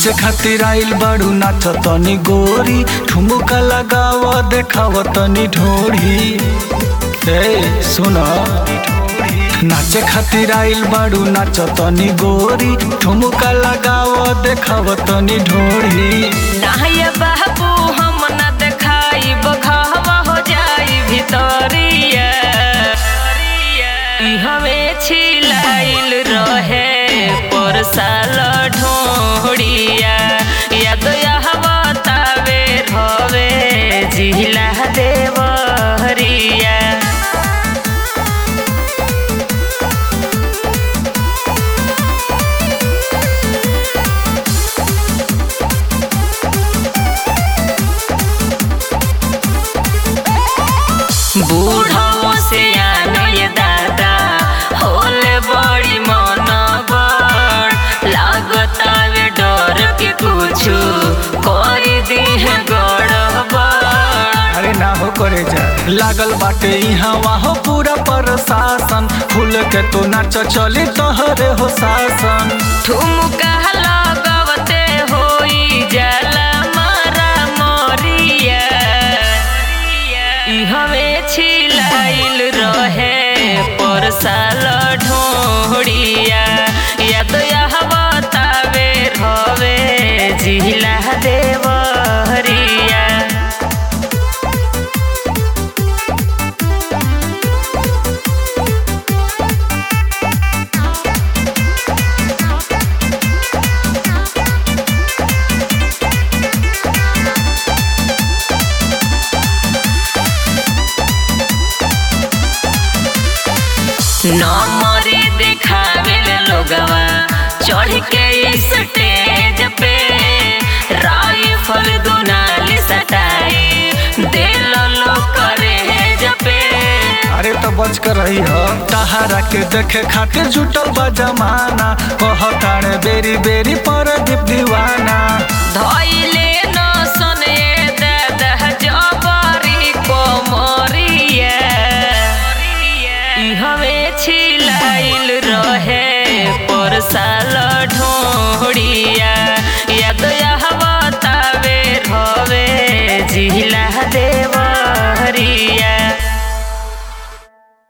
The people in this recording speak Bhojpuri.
नाचे खातिर आइल बाड़ू नाच तनी गोरी ठुमुका लगाव देखाव तनी ढोरी ए सुन नाचे खातिर आइल बाड़ू नाच तनी गोरी ठुमुका लगाव देखाव तनी ढोरी नाहिया बाबू हम न देखाई बघावा हो जाई भितरिया ई हवे छिलाइल रहे पर साल ढोड़िया याद यहवा तावे रवे जिला देवरिया बूढ़ो से आने दादा होले बड़ी मन बड़ लागता वे डर के कुछु कर दी है गड़बड़ अरे ना हो करे जा लागल बाटे यहाँ वहाँ पूरा प्रशासन खुल के तो नाच चली तोहरे हो शासन ठुमका लगवते होई जाला मारा मोरिया ई हवे छिलाइल रहे पर साल ढोड़िया याद यह बतावे रवे जिला देवरिया नमरी देखावेल लोगवा चढ़ के स्टेज पे राइफल दुनाली सटाई दिल लो करे जपे अरे तो बच कर रही हो तहारा के देखे खातिर जुटल बा जमाना कहतारे बेरी बेरी पर दीप दीवाना धइले न सने दादा जबरी कोमरिया ई हवे छिलाइल रहे पर साल ढोड़िया